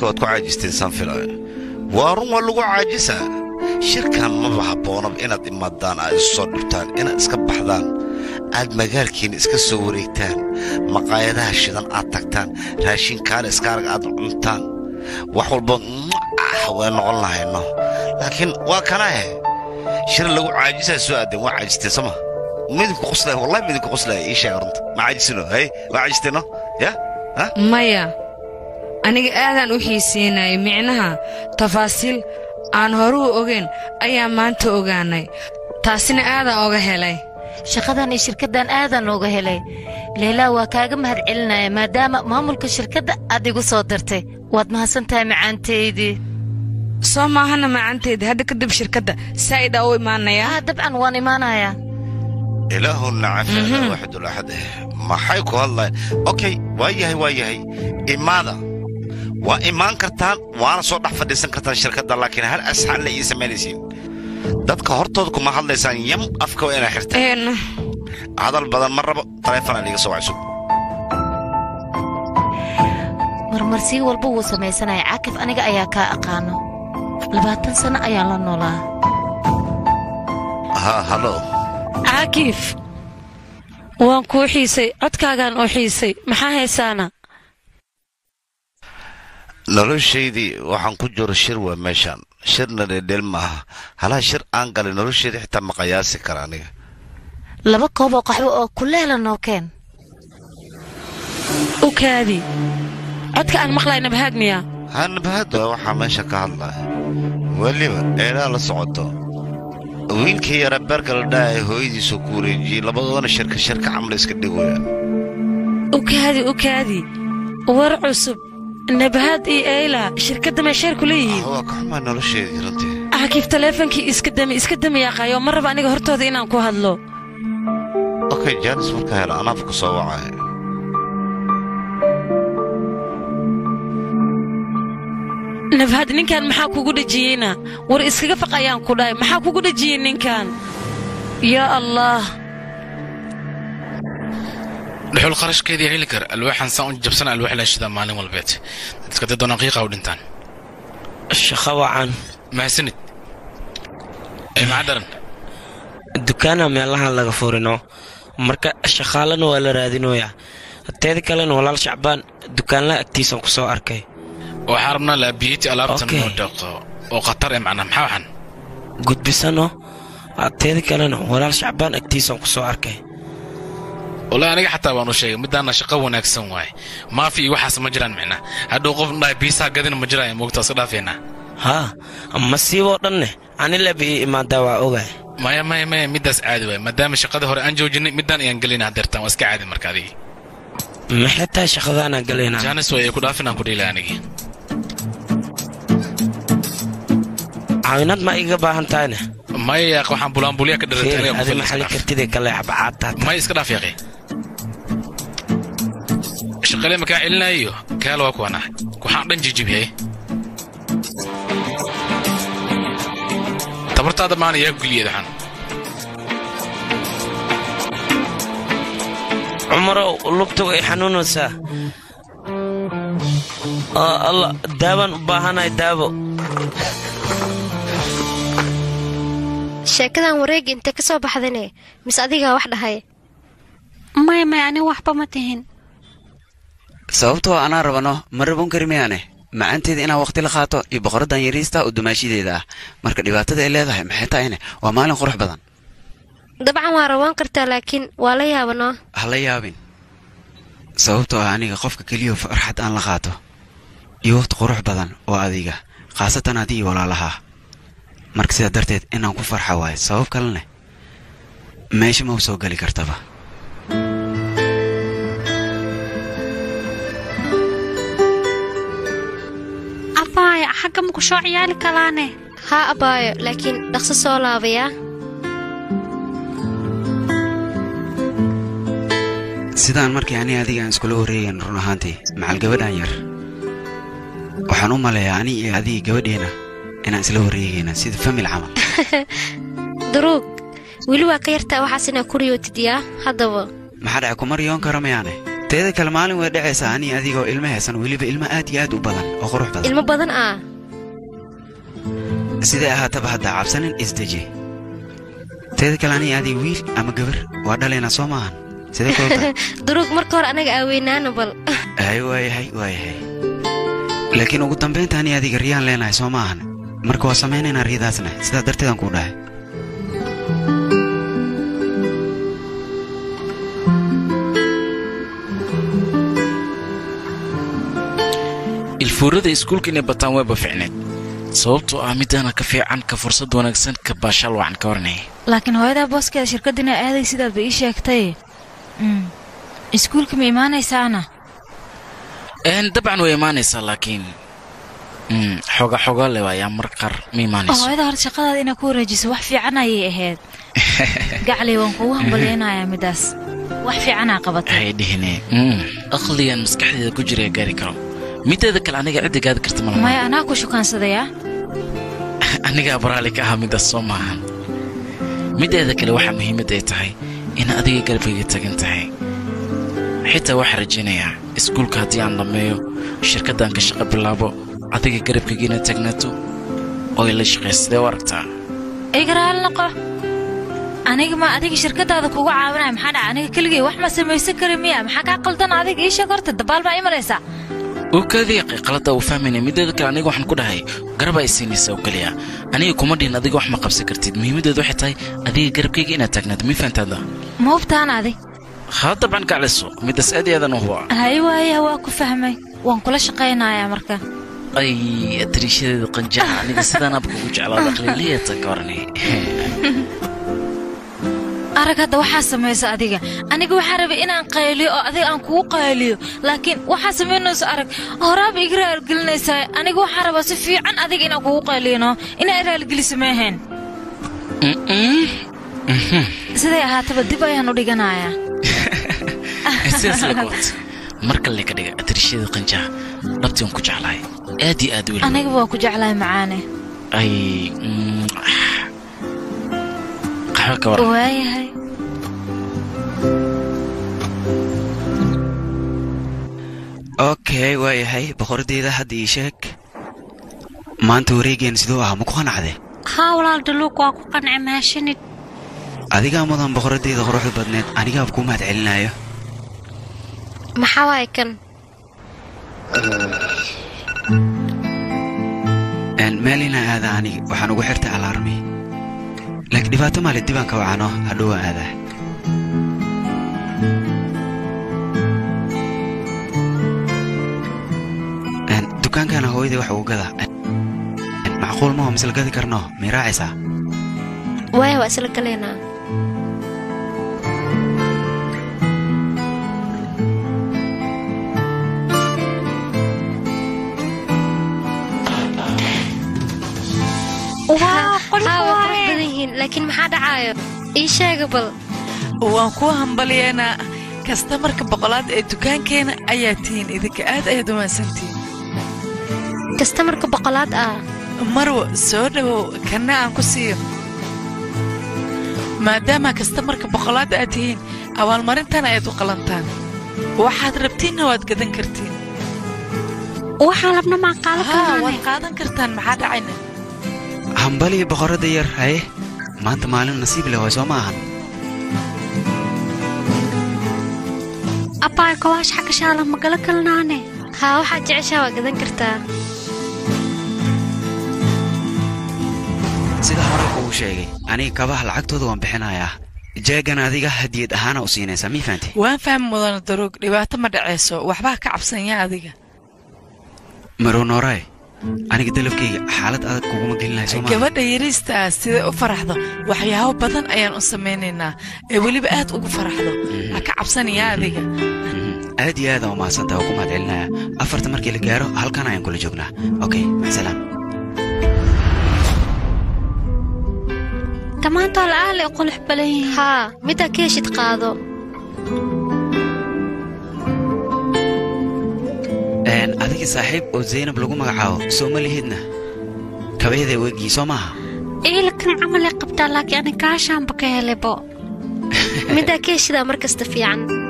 waad ku caajisteen saan filaayo waa run waa lagu caajisaa shirkan maba habboonaba inaad imaadaan aad isu soo dhibtaan inaad iska baxdaan aad magaalkiinna iska soo wareegtaan maqaayadaha shidan aad tagtaan raashinkaale iskaarag aad cuntaan wax walba ah way noqon lahayno laakiin waa kanahe shir lagu caajisaa soo aadeen waa caajisteen sama midinku qoslaya wallahi midinku qoslaya ii sheega runta ma caajisino hay waa caajisteeno ya ha maya aniga aadaan u xiisiinayay micnaha tafaasiil aan horuu ogayn ayaa maanta ogaanay taasina aadaan oga helay shaqadan iyo shirkaddan aadaan looga helay leylaa waa kaaga mahad celinaya maadaama maamulka shirkadda aad igu soo dartay waad mahadsan tahay macaantaydii soo maahana macanteeda hadda kadib shirkadda saa'idhaa u imaanayaa ah dabcan waan imaanayaa ilaahuna cafiyana waxidul axad eh maxay ku hadlayan okay waa yahay waa yahay imaada waa imaan kartaan waana soo dhex fadhiisan kartaan shirkadda laakiin hal asxaan la ii samaynaysiin dadka hortooda kuma hadlaysaan yam afka waa inaa xirtaan een hadal badan ma rabo taleefanaa liiga soo wacso marmarsii walba wuu samaysanaya caakif aniga ayaa kaa aqaano labaatan sanno ayaan la noolaa ha halo caakif waan kuu xiisay codkaagaan oo xiisay maxaa haysaana noloshaydii waxaan ku jiro shir waa meeshaan shirna dheedheel maaha halaha shir aan galay nolosheeda xitaa ma qayaasi kara aniga laba koob oo qaxwo oo kuleela noo keen u kaadi codka aan maqlay nabhaad miyaa hanabahad waa waxaa meesha ka hadlaya weliba eelaa la socoto wiilkii yara beerka la dhaha ee hooyadiisu ku wareejiyey labadoodana shirka shirka camla iska dhigooyaan u kaadi u kaadi war cusub nabhaad iyo eyla shirkadda meesheer ku leeyihiin waa ka xumaa nolosheedii runtii caakif taleefonkii iska dami iska dami yaaqaayo ma raba aniga hortooda inaan ku hadlo okay jaanis marka hela anaaf ku soo wacaya nabhaad ninkan maxaa kugu dhejiyeyna war iskaga faq ayaan ku dhahay maxaa kugu dhejiyey ninkan yaa allah dhuxul qarashkeedii heli kar alwaaxan saan u jabsana alwaax laashida maalin walbeed dadka dad doonaan qiiqa u dhintaan shaqo wacan mahadsanid ee maxaa daran dukaana meelahan laga furino marka shaqaalana waa la raadinoyaa teeda kalena walaal shacbaan dukaanla agtiisan ku soo arkay waxaa rabnaa laabiyeti alaabtan Okay. oo dhaqo oo khatar ee macnaa maxaa waxan gudbisano teeda kalena walaal shacbaan agtiisan ku soo arkay wallaahi aniga xataa waan u sheegay midaana shaqo wanaagsan waaye maafi iyo waxaas ma jiraan micnaa hadhow qof dhahay biisaha gadina ma jiraayo moogtaa iska dhaafeynaa haa masiiboo dhanne anilaba ii imaadaa waa ogaay maya maya maya middaas caadi waaye maadaama shaqadii hore aan joojinay middaan ayaan gelayna hadeertaan waa iska caadi marka adigii maxay tahay shaqadaanaa galaynaa jaanis way ku dhaafin aan ku dhiilay anigii caawinad ma iga baahan tahayne maya yaaq waxaan bulaanbulyaa ka dharatay Fiiri, aniga ku adi filan maxali iska dhaaf. kartidee kale xabacaadtaata maya iska dhaaf yaaqi shaqalee makaa celinayo kaala waa kuwanaa waxaan dhan jijibiyay tabartaada maana yaa guliyada waxaan cumarow lugta way xanuunaysaa oo alla daawaan u baahanahay daawo sheekadan wareegga intee ka soo baxdane mise adigaa wax dhahay maya maya ani waxba ma tihin sababtoo anaa rabano ma rabon kari mayaane macaanteeda inaa waqti la qaato iyo boqoradan yariista oo dumaashideeda ah marka dhibaatada ay leedahay maxay tahayne waa maalin qurux badan dabcan waa rawaan kartaa laakiin waa la yaabanoo ha la yaabin sababtoo ah aniga qofka keliyo farxad aan la qaato iyo waqti qurux badan oo adiga khaasatan haddii iyo walaalahaa marka sidaa darteed inaan ku farxa waayo sabab kalene meesha ma u soo geli kartaba afaaya xagga ma ku soo ciyaali kalaane haa abaayo laakiin dhaqso soo laabayaa sidaan markii ani adiga aan iskula wareegayn run ahaantii macal gabadhan yar waxaan u maleeyaa ani iyo adiga gabadheena inaan isla wareegayna sida famil camal duruug weli waa ka yartaa waxaas inaa ku riyootid yaa haddaba maxaa dhaca kuma riyoon kara mayaane teeda kale maalin way dhacaysaa ani adigoo ilmo haysan weliba ilmo aad iyo aad u badan oo qurux badan ilmo badan ah siday ahaataba haddaa cabsanin isdeji teeda kale ani adig wiil ama gabar waa dhalaynaa soo maahan sidee kulta duruug marka hore anaga aaweynaana bal ay waayahay waayahay laakiin ugu dambaynta ani adiga riyaan leenahay soo maahan marka waa samaynaynaa riyadaasna sidaa darteedaan kuu dhahay ilfuurada iskuulka inay bataan wayba ficneed sababtoo ah midaana ka fiican ka fursad wanaagsan ka baashaal wacan ka waranaya laakiin hooyadaa booskeeda shirkaddina aaday sidaadba ii sheegtay Mm. iskuulka ma imaanaysaana Een, dabcan way imaanaysaa laakiin mm, xoga xoga le waayaa mar qaar ma imaanayso hooyada hore shaqadaada inaa ku wareejiso wax fiican ayay ahayd gacley waan kugu hambalyaynayaa midaas wax fiicanaa qabatay hay dhihine mm, aqligan maskaxdeeda ku jira gaari karo mideeda kale aniga cidda gaadi karta malama maya anaa ku shukaansadaya anigaa baraali ka ahaa midaas soo maahan mideeda kale waxaa muhiimad ay tahay in adiga garabkayga tagan tahay xitaa waxaa rajaynayaa iskuulka haddii aan dhammeeyo shirkaddan ka shaqo bilaabo adiga garabkayga inaad taagnaato oo ay la shaqaysa sidee u aragtaa igaraal noqo aniga ma adiga shirkadaada kuga caawinaya maxaa dhaca aniga keligay wax ma samaysan kari miya maxaa kaa qaldan adiga ii sheeg horta dabaal baa imanaysaa oo kaadiiqay qalada uu fahmaynaya mideeda kale aniga waxaan ku dhahay garab ay siinaysa oo keliya aniga kuma dhihin adiga wax ma qabsan kartid muhiimaddeedu waxay tahay adiga garabkayga inaad taagnaato mii fahantaada ma hubtaan adi haa dabcan gacliso midaas aad iyo aadan u huba hay waaya waa ku fahmay waan kula shaqaynayaa marka ay atariishadeeda qanjaha aniga sidaan abka ugu jeclaada aqliliyata ka warni arag hadda waxaa samaysa adiga aniga waxaa rabay inaan qayliyo oo adiga aan kugu qayliyo laakiin waxaa samaynayso arag horaaba iga raalgelinaysaa aniga waxaa rabaa si fiican adiga inaan kugu qayliyno inaa raalgeliso maahayn siday ahaataba dib ayaan u dhiganayaa sidaas la goot mar kale ka dhiga atariishadeeda qanjaha dhabtii waan ku jeclahay aad iyo aad weli aniga waa ku jeclahay macaane ay mm, qaxwo ka waran waayahay okay waayahay boqoradeyda hadda ii sheeg maanta wareegeen siduu ahaa ma ku qanacde haa walaal daluuq waa ku qanci maashanid adigaa mudan boqoradeyda quruxda badneed anigaaba kuu mahad celinayo maxaa waay kan Een, meelina aada aniga waxaan ugu xirtay alaarmi laakiin dhibaato maale dibaan ka wacano hadhowaan aadaa Een, dukaankana hooyadii wax ugu gada Een, macquul maho misla gadi karno may raacaysaa waaya waa isla galaynaa waa qolka haa waa qurux waaye badan yihiin laakiin maxaa dhacaayo ii sheega bal waan kuu hambalyeynaa kastamarka boqolaad ee dukaankeena ayaa tihiin idinka aad ayaad u mahadsantihiin kastamarka boqolaad ah marwo soo dhowow kanna aan ku siiyo maadaama kastamarka boqolaad aad tihiin abaalmarintan ayaad u qalantaan waxaad rabtiinna waad gadan kartiin waxaan labna maan qaadan haa karnaane waad qaadan kartaan maxaa dhacayna hambalii boqoradda yar haye maanta maalin nasiib leh waay soo ma ahan abbaay kawaash xagga shaala ma gala kalnaane haa waxaad jeceshaa waa gadan kartaa sida hore uu sheegay aniga kabaha lacagtooda waan bixinayaa jeegan adiga hadiyad ahaana u siinaysaa mii fahanti waan fahmi mudana daroog dhibaato ma dhacayso waxbaa ka cabsanya adiga marow nooraay aniga dalabkayga xaalad adag kuguma gelinayo soo maaha gabadha yariista ah siday u faraxdo waxyaabo badan ayaan u samaynaynaa ee weliba aad ugu faraxdo ha ka cabsanayaa adiga aad iyo aad aan u mahadsantaha waa ku mahad celinaya afarta markii la gaaro halkan ayaan kula joognaa okay maxsalaam dhammaantaa la'aale qulux badan yihiin haa middaa ka heshid qaado Een, adiga saaxiib oo zaynab lagu magacaabo soo ma lihidna kabayada weegii soo maaha iilkan camal ay qabtaa laakiin ani kaashaanba ka helebo middaa ka heshidaa mar kasta fiican